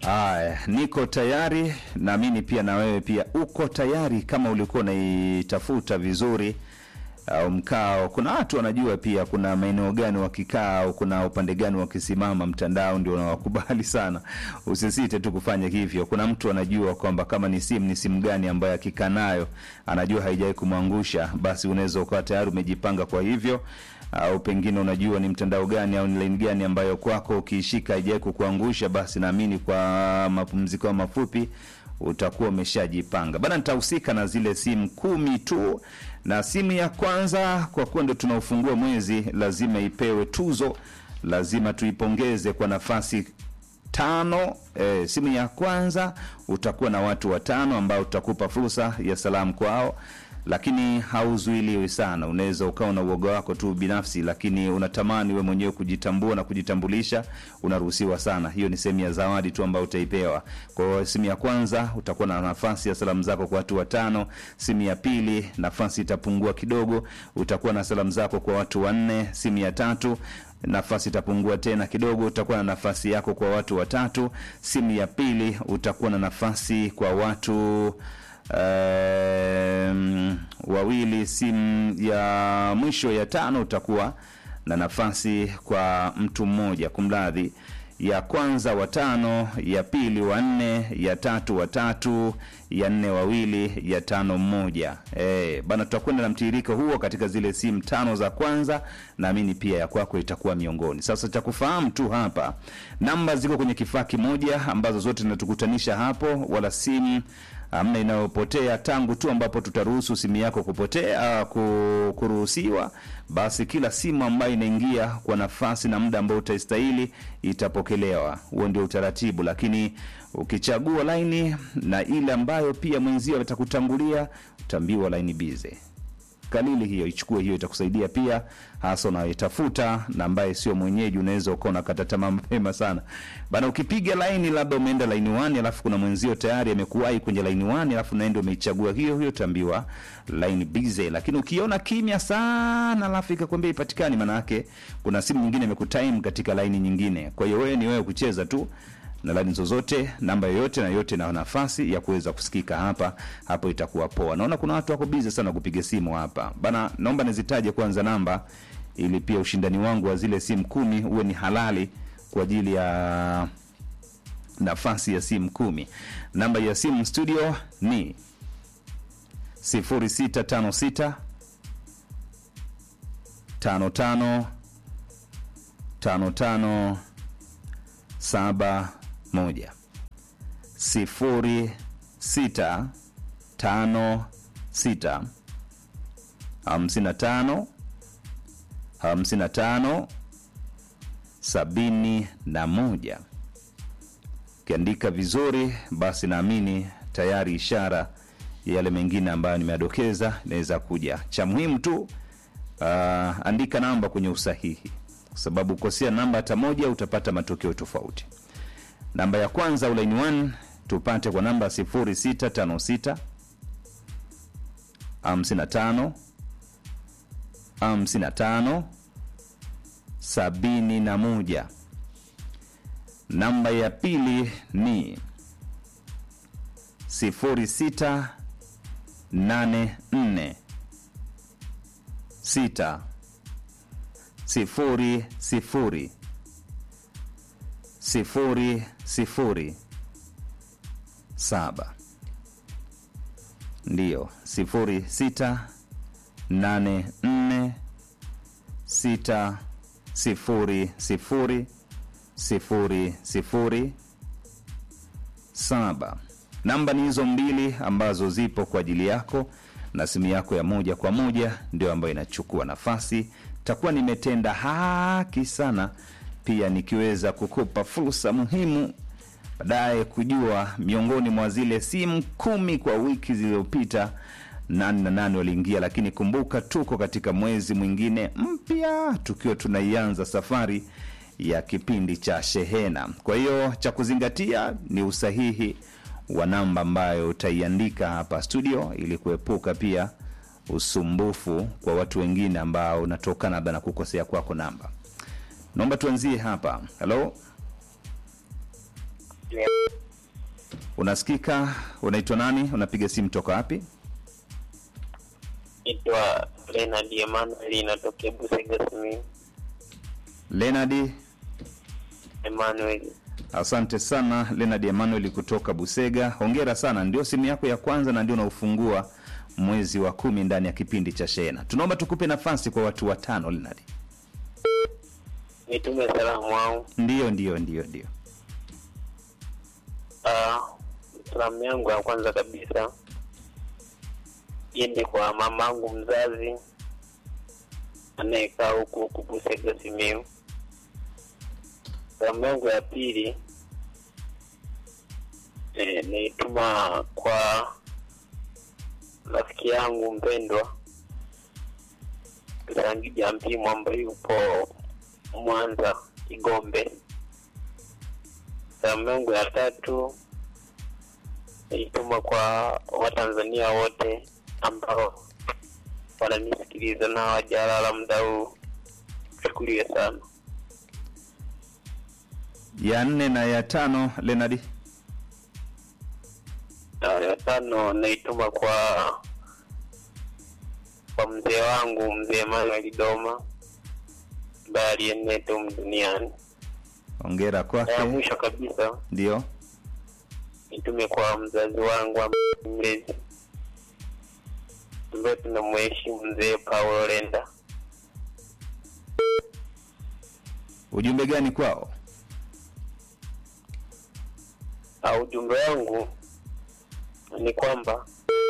Aya, niko tayari, naamini pia na wewe pia uko tayari, kama ulikuwa unaitafuta vizuri au mkao. Kuna watu wanajua pia kuna maeneo gani wakikaa au kuna upande gani wakisimama, mtandao ndio unawakubali sana. Usisite tu kufanya hivyo. Kuna mtu anajua kwamba kama ni simu ni simu gani ambayo akikaa nayo anajua haijawahi kumwangusha, basi unaweza ukawa tayari umejipanga kwa hivyo au pengine unajua ni mtandao gani au ni laini gani ambayo kwako ukiishika haijawahi kukuangusha, basi naamini kwa mapumziko mafupi utakuwa umeshajipanga bana. Nitahusika na zile simu kumi tu, na simu ya kwanza, kwa kuwa ndo tunaufungua mwezi, lazima ipewe tuzo, lazima tuipongeze kwa nafasi tano. E, simu ya kwanza utakuwa na watu watano ambao tutakupa fursa ya salamu kwao lakini hauzuiliwi sana. Unaweza ukawa na uoga wako tu binafsi, lakini unatamani we mwenyewe kujitambua na kujitambulisha, unaruhusiwa sana. Hiyo ni sehemu ya zawadi tu ambayo utaipewa. Kwa hiyo simu ya kwanza utakuwa na nafasi ya salamu zako kwa watu watano. Simu ya pili nafasi itapungua kidogo, utakuwa na salamu zako kwa watu wanne. Simu ya tatu nafasi itapungua tena kidogo, utakuwa na nafasi yako kwa watu watatu. Simu ya pili utakuwa na nafasi kwa watu Um, wawili. Simu ya mwisho ya tano utakuwa na nafasi kwa mtu mmoja, kumradhi, ya kwanza watano, ya pili wanne, ya tatu watatu, ya nne wawili, ya tano mmoja. Eh, bana, tutakwenda na mtiririko huo katika zile simu tano za kwanza. Naamini pia ya kwako itakuwa miongoni. Sasa cha kufahamu tu hapa, namba ziko kwenye kifaa kimoja ambazo zote zinatukutanisha hapo, wala simu amna inayopotea tangu tu ambapo tutaruhusu simu yako kupotea kuruhusiwa, basi kila simu ambayo inaingia kwa nafasi na muda ambao utaistahili itapokelewa. Huo ndio utaratibu, lakini ukichagua laini na ile ambayo pia mwenzio atakutangulia utaambiwa laini bize kalili hiyo, ichukue hiyo, itakusaidia pia, hasa unayotafuta na ambaye sio mwenyeji. Unaweza ukawa unakata tamaa mapema sana bana. Ukipiga laini, labda umeenda laini 1 alafu kuna mwenzio tayari amekuwahi kwenye laini 1 alafu naenda umeichagua hiyo hiyo, utaambiwa line busy. Lakini ukiona kimya sana alafu ikakwambia ipatikani, maana yake kuna simu nyingine imekutime katika laini nyingine. Kwa hiyo wewe ni wewe kucheza tu na laini zozote, namba yoyote na yote na nafasi ya kuweza kusikika hapa hapo, itakuwa poa. Naona kuna watu wako busy sana kupiga simu hapa bana, naomba nizitaje kwanza namba, ili pia ushindani wangu wa zile simu kumi uwe ni halali kwa ajili ya nafasi ya simu kumi. Namba ya simu studio ni 0656 55 55 saba moja sifuri sita tano sita hamsini na tano hamsini na tano sabini na moja. Ukiandika vizuri, basi naamini tayari ishara ya yale mengine ambayo nimeadokeza inaweza kuja. Cha muhimu tu uh, andika namba kwenye usahihi kwa sababu kukosea namba hata moja utapata matokeo tofauti. Namba ya kwanza ulaini 1 tupate kwa namba 0656 55 55 71. Namba ya pili ni 0684 6 sifuri sifuri sifuri sifuri saba ndiyo sifuri sita nane nne sita sifuri sifuri sifuri sifuri saba. Namba ni hizo mbili ambazo zipo kwa ajili yako na simu yako ya moja kwa moja ndio ambayo inachukua nafasi takuwa nimetenda haki sana pia nikiweza kukupa fursa muhimu baadaye kujua miongoni mwa zile simu kumi kwa wiki zilizopita nani na nani waliingia. Lakini kumbuka, tuko katika mwezi mwingine mpya tukiwa tunaianza safari ya kipindi cha shehena. Kwa hiyo cha kuzingatia ni usahihi wa namba ambayo utaiandika hapa studio ili kuepuka pia usumbufu kwa watu wengine ambao unatokana labda na kukosea kwako namba. Naomba tuanzie hapa. Halo, Yeah. Unasikika? Unaitwa nani? Unapiga simu toka wapi? Itwa Leonard Emmanuel, inatokea Busega Simiyu. Leonard, Emmanuel, asante sana Leonard Emmanuel kutoka Busega. Hongera sana, ndio simu yako ya kwanza na ndio unaufungua mwezi wa kumi ndani ya kipindi cha Shehena. Tunaomba tukupe nafasi kwa watu watano, Leonard. nitume salamu wangu. Ndio, ndio, ndio, ndio. Ah, salamu yangu ya kwanza kabisa iende kwa mamangu mzazi anayekaa huku huku Busega Simiyu. Salamu yangu ya pili eh, naituma kwa rafiki yangu mpendwa Sangija Mpimu ambaye yupo Mwanza Kigombe. Salamu yangu ya tatu naituma kwa Watanzania wote ambao wananisikiliza na hawajalala muda huu. Shukuriwe sana. Ya nne na ya tano, Leonard. Na ya tano naituma kwa kwa mzee wangu mzee Emmanuel Doma ambaye alienea humu duniani. Hongera Na ya kwake. mwisho kabisa Ndio. nitume kwa mzazi wangu ambaye mlezi ambaye tunamheshimu mzee Paulo Lenda. Ujumbe gani kwao? Ah, ujumbe wangu ni kwamba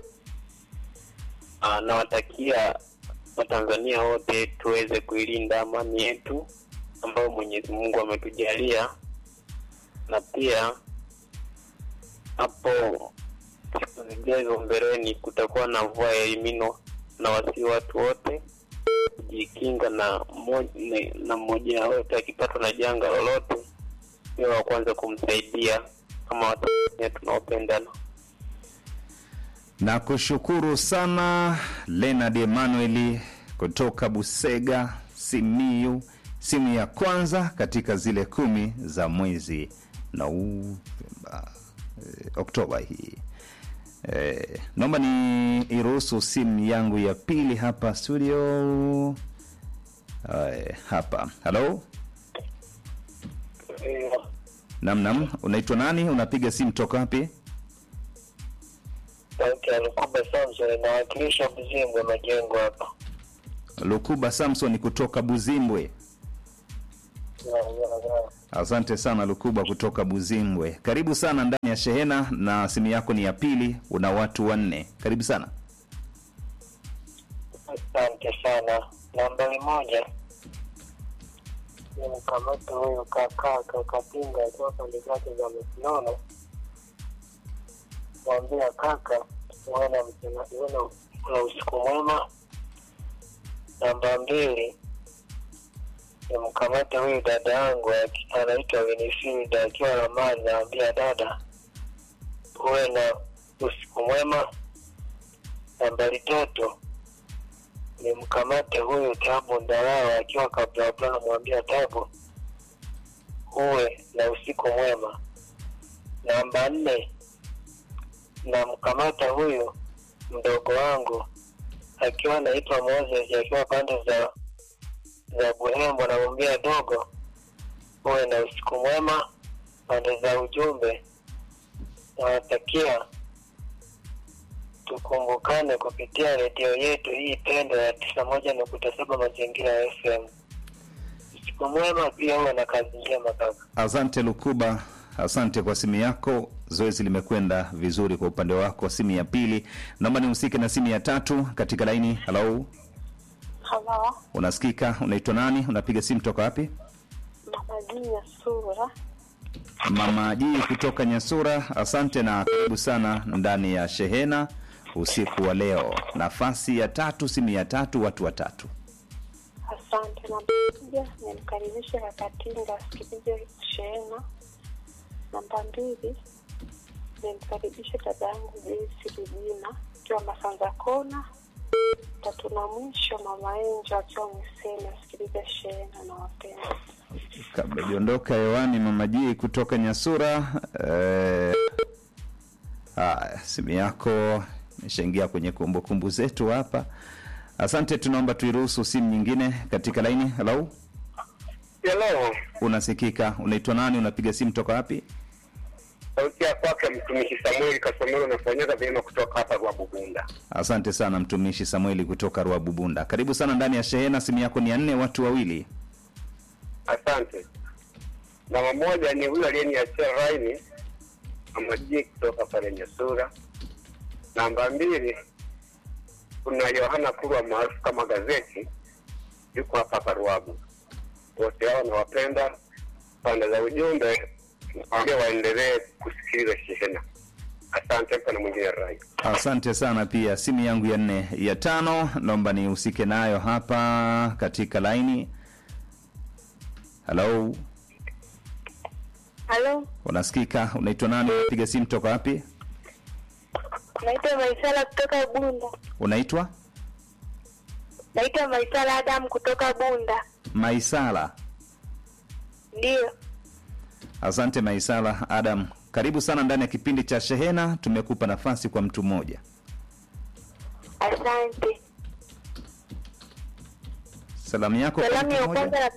ah, nawatakia Watanzania wote tuweze kuilinda amani yetu ambayo Mwenyezi Mungu ametujalia, na pia hapo siku zijazo mbeleni kutakuwa na mvua ya elimino, na wasi watu wote kujikinga na mo- na- na mmoja wote akipatwa na janga lolote, niwe wa kwanza kumsaidia kama Watanzania tunaopendana. na kushukuru sana Leonard Emmanuel kutoka Busega, Simiyu, simu ya kwanza katika zile kumi za mwezi Novemba, eh, Oktoba hii. Eh, naomba ni iruhusu simu yangu ya pili hapa studio. Eh, hapa halo, namnam, unaitwa nani? Unapiga simu toka wapi? Sauti ya Lukuba Samson inawakilisha Buzimbwe majengo hapa. Lukuba Samson kutoka Buzimbwe. Asante sana Lukuba kutoka Buzimbwe. Karibu sana ndani ya shehena, na simu yako ni ya pili, una watu wanne. Karibu sana. Asante sana. Nambari moja ni mkamata huyu kakaa kakapinga akiwa pande zake za Masinono, mwambia kaka, uwe na mchana- uwe na na usiku mwema. Namba mbili ni mkamata huyu dada yangu aki- anaitwa Winifrida akiwa Ramani, naambia dada, uwe na usiku mwema. Nambari tatu ni mkamate huyu Tabu Ndarawa akiwa Kablabla, namwambia Tabu, uwe na usiku mwema. Namba nne namkamata huyu mdogo wangu akiwa anaitwa Moses akiwa pande za za Buhembo, namwambia dogo, uwe na usiku mwema. Pande za ujumbe nawatakia tukumbukane kupitia redio yetu hii pendo ya tisa moja nukta saba mazingira ya FM. Usiku mwema, pia uwe na kazi njema kaka. Asante Lukuba, asante kwa simu yako. Zoezi limekwenda vizuri kwa upande wako. Simu ya pili, naomba nihusike na simu ya tatu katika laini. Halo, Halo, unasikika? Unaitwa nani? Unapiga simu toka wapi? Mama Jia Sura. Mama Jii kutoka Nyasura, asante na karibu sana ndani ya shehena usiku wa leo. Nafasi ya tatu, simu ya tatu, watu watatu. Asante. Namba moja nimkaribishe Kakatinga asikilize shehena. Namba mbili nimkaribishe dada yangu Joyce Rujina akiwa Masanza Kona. Tatu na mwisho mama Enjo akiwa Mwiseni asikilize shehena na wapenda. Kabla iondoka hewani, Mama Jii kutoka Nyasura, eh, Haya, simu yako imeshaingia kwenye kumbukumbu zetu hapa. Asante, tunaomba tuiruhusu simu nyingine katika laini. Hello, Hello, unasikika? Unaitwa nani? Unapiga simu toka wapi? sauti ya kwake mtumishi Samueli Kasomero nafanyika vyema kutoka hapa Rwabugunda. Asante sana mtumishi Samueli kutoka Ruabubunda. Karibu sana ndani ya shehena. Simu yako ni ya nne, watu wawili. Asante. Namba moja ni huyu aliyeniachia laini Amaji kutoka pale Nyasura. Namba mbili kuna Yohana Kurwa maarufu kama gazeti, yuko hapa hapa Ruabu. Wote hao nawapenda. Pande za ujumbe nawaambia waendelee kusikiliza shehena. Asante pana mwingine rai. Asante sana pia. Simu yangu ya nne, ya tano, naomba nihusike nayo hapa katika laini. Hello, Halo, unasikika? Unaitwa nani? Unapiga simu toka wapi? naitwa Maisala kutoka Bunda. Unaitwa Naitwa Maisala Adam kutoka Bunda. Maisala. Ndiyo, Asante Maisala Adam, karibu sana ndani ya kipindi cha Shehena. Tumekupa nafasi kwa mtu mmoja. asante. Salamu yako kwa Salamu mtu ya mmoja? kwanza na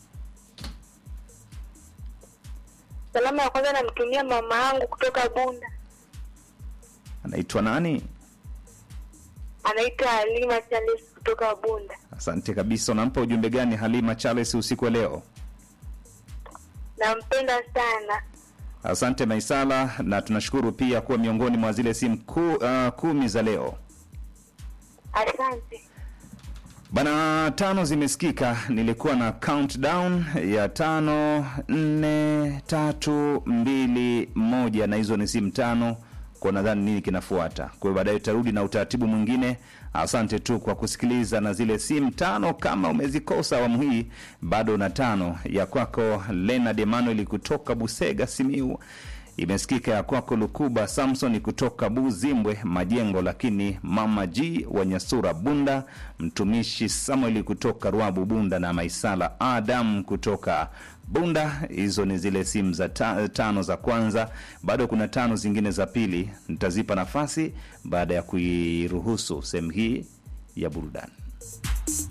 salamu ya kwanza namtumia mama yangu kutoka Bunda, Anaitwa nani? anaitwa Halima Charles kutoka Bunda. Asante kabisa. Unampa ujumbe gani Halima Charles usiku wa leo? Nampenda sana. Asante Maisala, na tunashukuru pia kuwa miongoni mwa zile simu ku, uh, kumi za leo. Asante. Bana, tano zimesikika. Nilikuwa na countdown ya tano, nne, tatu, mbili, moja, na hizo ni simu tano kwa nadhani nini kinafuata. Kwa hiyo baadaye tutarudi na utaratibu mwingine. Asante tu kwa kusikiliza na zile simu tano. Kama umezikosa awamu hii, bado na tano ya kwako Leonard Emmanuel kutoka Busega, Simiu imesikika ya kwako Lukuba Samson kutoka Buzimbwe Majengo, lakini mama G wa Nyasura Bunda, mtumishi Samueli kutoka Rwabu Bunda na Maisala Adam kutoka Bunda. Hizo ni zile simu za ta, tano za kwanza. Bado kuna tano zingine za pili, nitazipa nafasi baada ya kuiruhusu sehemu hii ya burudani.